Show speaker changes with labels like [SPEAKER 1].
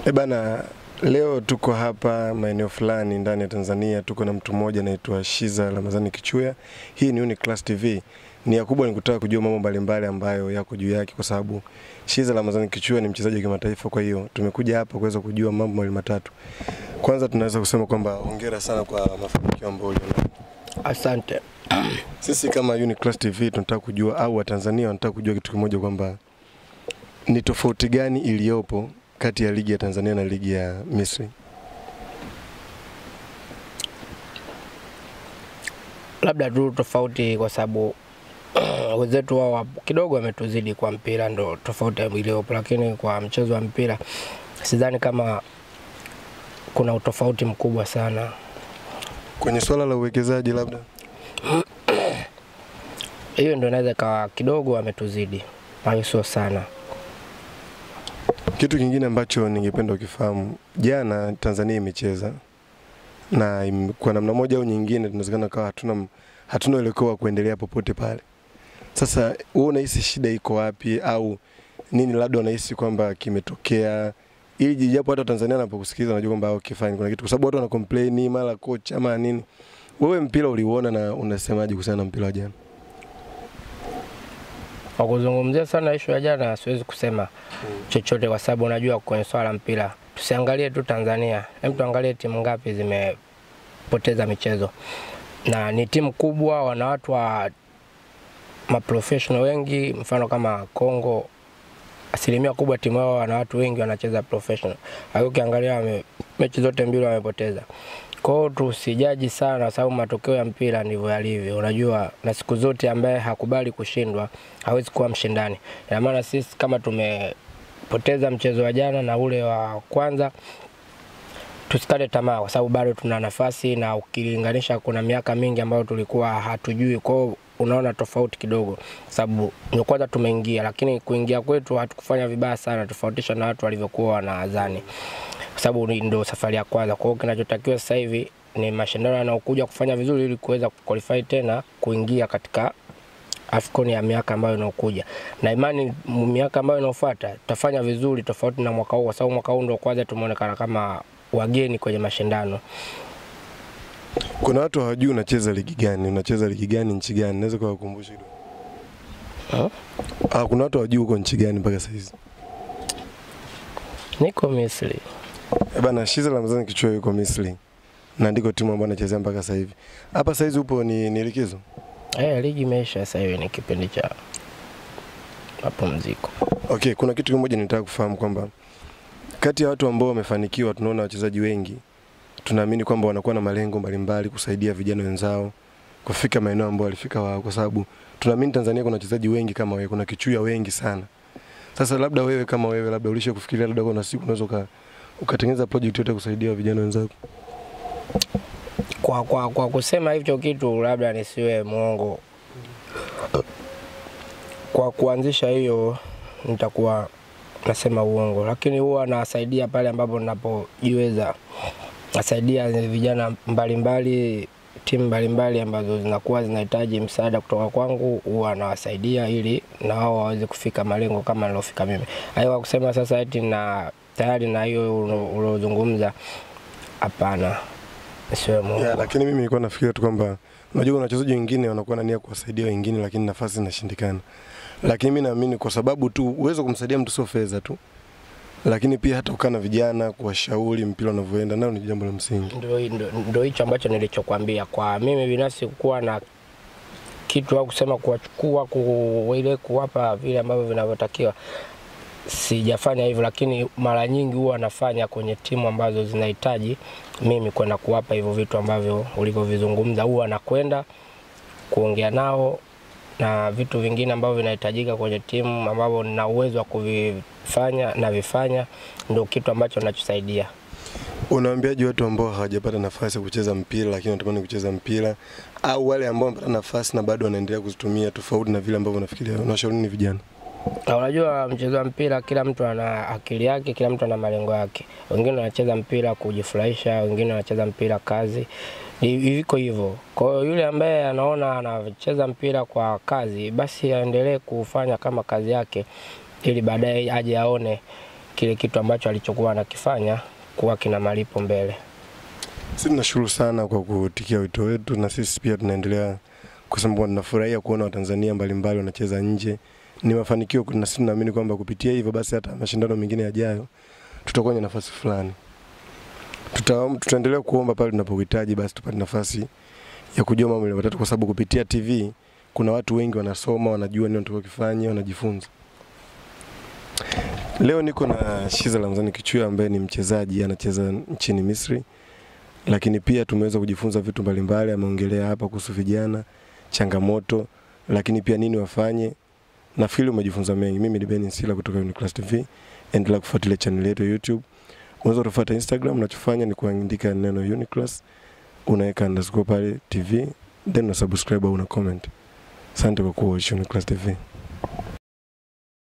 [SPEAKER 1] E bana, leo tuko hapa maeneo fulani ndani ya Tanzania, tuko na mtu mmoja anaitwa Shiza Ramadhani Kichuya. Hii ni Uniclass TV. Nia kubwa ni kutaka kujua mambo mbalimbali ambayo yako juu yake, kwa sababu Shiza Ramadhani Kichuya ni mchezaji wa kimataifa. Kwa hiyo tumekuja hapa kuweza kujua mambo mawili matatu. Kwanza tunaweza kusema kwamba hongera sana kwa mafanikio ambayo uliona.
[SPEAKER 2] Asante.
[SPEAKER 1] Sisi kama Uniclass TV tunataka kujua au Watanzania wanataka kujua kitu kimoja kwamba ni tofauti gani iliyopo kati ya ligi ya Tanzania na ligi ya Misri.
[SPEAKER 2] Labda tu tofauti kwa sababu wenzetu wao wa- kidogo wametuzidi kwa mpira, ndo tofauti iliyopo, lakini kwa mchezo wa mpira sidhani kama kuna utofauti mkubwa sana.
[SPEAKER 1] Kwenye swala la uwekezaji labda
[SPEAKER 2] Hiyo ndo inaweza ikawa kidogo wametuzidi, lakini sio sana.
[SPEAKER 1] Kitu kingine ambacho ningependa ukifahamu, jana Tanzania imecheza na im, kwa namna moja au nyingine tunawezekana kawa hatuna hatuna uelekeo wa kuendelea popote pale. Sasa wewe unahisi shida iko wapi au nini labda unahisi kwamba kimetokea ili japo hata Tanzania anapokusikiliza unajua kwamba okay fine kuna kitu kwa sababu watu wana complain mara coach ama nini. Wewe mpira uliuona na unasemaje kuhusiana na mpira wa jana?
[SPEAKER 2] Kwa kuzungumzia sana ishu ya jana, siwezi kusema chochote kwa sababu unajua kwenye swala la mpira tusiangalie tu Tanzania, hem, tuangalie timu ngapi zimepoteza michezo, na ni timu kubwa, wana watu wa maprofessional wengi, mfano kama Kongo, asilimia kubwa timu yao wana watu wengi wanacheza professional. Lakini ukiangalia wame, mechi zote mbili wamepoteza. Kwa hiyo tusijaji sana, kwa sababu matokeo ya mpira ndivyo yalivyo. Unajua, na siku zote ambaye hakubali kushindwa hawezi kuwa mshindani. Ina maana sisi kama tumepoteza mchezo wa jana na ule wa kwanza, tusikate tamaa, kwa sababu bado tuna nafasi, na ukilinganisha, kuna miaka mingi ambayo tulikuwa hatujui. Kwa hiyo unaona tofauti kidogo, kwa sababu ndio kwanza tumeingia, lakini kuingia kwetu hatukufanya vibaya sana, tofautisha na watu walivyokuwa wanadhani kwa sababu ni- ndio safari ya kwanza. Kwa hiyo kinachotakiwa sasa hivi ni mashindano yanayokuja kufanya vizuri ili kuweza kuqualify tena kuingia katika AFCON ya miaka ambayo inayokuja, na imani m- miaka ambayo inayofuata tutafanya vizuri tofauti na mwaka huu, kwa sababu mwaka huu ndio kwanza tumeonekana kama wageni kwenye mashindano.
[SPEAKER 1] Kuna watu hawajui unacheza ligi gani, unacheza ligi gani, nchi gani? Naweza kuwakumbusha kidogo.
[SPEAKER 2] Huh?
[SPEAKER 1] Ah, kuna watu hawajui uko nchi gani mpaka sasa hizi.
[SPEAKER 2] Niko Misri.
[SPEAKER 1] Eh bana, Shiza Ramadhani Kichuya yuko Misri na ndiko timu ambayo anachezea mpaka sasa hivi. Hapa sasa hizi upo ni, ni likizo?
[SPEAKER 2] Eh, ligi imeisha sasa hivi, ni kipindi cha mapumziko.
[SPEAKER 1] Okay, kuna kitu kimoja nitaka kufahamu kwamba kati ya watu ambao wamefanikiwa, tunaona wachezaji wengi, tunaamini kwamba wanakuwa na malengo mbalimbali kusaidia vijana wenzao kufika maeneo ambayo walifika wao, kwa sababu tunaamini Tanzania kuna wachezaji wengi kama wewe, kuna Kichuya wengi sana. Sasa labda wewe kama wewe, labda ulisha kufikiria labda kuna siku unaweza uka, ukatengeneza project yote kusaidia vijana wenzako?
[SPEAKER 2] Kwa, kwa, kwa kusema hicho kitu labda nisiwe mwongo, kwa kuanzisha hiyo nitakuwa nasema uongo, lakini huwa nasaidia pale ambapo ninapojiweza. Nasaidia vijana mbalimbali, timu mbalimbali ambazo zinakuwa zinahitaji msaada kutoka kwangu, huwa nawasaidia ili na wao waweze kufika malengo kama nilofika mimi. Hayo kwa kusema sasa eti na tayari na hiyo ulo- uliozungumza, hapana, nisiwe mwongo.
[SPEAKER 1] Yeah, lakini mimi nilikuwa nafikiria tu kwamba unajua kuna wachezaji wengine wanakuwa na nia kuwasaidia wengine, lakini nafasi zinashindikana. Lakini mimi naamini kwa sababu tu uwezo kumsaidia mtu sio fedha tu, lakini pia hata kukaa na vijana, kuwashauri mpira unavyoenda, nao ni jambo la msingi.
[SPEAKER 2] Ndio ndo- ndo hicho ambacho nilichokwambia. Kwa mimi binafsi kuwa na kitu au kusema kuwachukua ku, ile kuwapa vile ambavyo vinavyotakiwa, sijafanya hivyo, lakini mara nyingi huwa nafanya kwenye timu ambazo zinahitaji mimi kwenda kuwapa hivyo vitu ambavyo ulivyovizungumza. Huwa nakwenda kuongea nao na vitu vingine ambavyo vinahitajika kwenye timu ambavyo nina uwezo wa kuvifanya na vifanya, ndio kitu ambacho nachosaidia.
[SPEAKER 1] Unawaambiaje watu ambao hawajapata nafasi ya kucheza mpira lakini wanatamani kucheza mpira au wale ambao wamepata nafasi na bado wanaendelea kuzitumia tofauti na vile ambavyo wanafikiria? Unawashauri nini vijana?
[SPEAKER 2] Na unajua mchezo wa mpira, kila mtu ana akili yake, kila mtu ana malengo yake. Wengine wanacheza mpira kujifurahisha, wengine wanacheza mpira kazi, Ni- iko hivyo. Kwa hiyo yule ambaye anaona anacheza mpira kwa kazi, basi aendelee kufanya kama kazi yake, ili baadaye aje aone kile kitu ambacho alichokuwa anakifanya kuwa kina malipo mbele.
[SPEAKER 1] Sisi tunashukuru sana kwa kutikia wito wetu, na sisi pia tunaendelea kusema kwamba tunafurahia kuona Watanzania mbalimbali wanacheza nje. Ni mafanikio, na sisi tunaamini kwamba kupitia hivyo basi hata mashindano mengine yajayo tutakuwa kwenye nafasi fulani. Tuta, tutaendelea kuomba pale tunapohitaji, basi tupate nafasi ya kujua mambo mawili matatu, kwa sababu kupitia TV kuna watu wengi wanasoma, wanajua nini wanatakiwa kufanya, wanajifunza. Leo niko na Shiza Ramzani Kichuya ambaye ni mchezaji anacheza nchini Misri, lakini pia tumeweza kujifunza vitu mbalimbali. Ameongelea hapa kuhusu vijana, changamoto, lakini pia nini wafanye. Nafikiri umejifunza mengi. Mimi ni Ben Sila kutoka Uniclass TV. Endelea kufuatilia channel yetu ya YouTube. Unaweza kutufuata Instagram, unachofanya ni kuandika neno Uniclass, unaweka underscore pale TV, then una subscribe au una comment. Asante kwa kuwa Uniclass TV.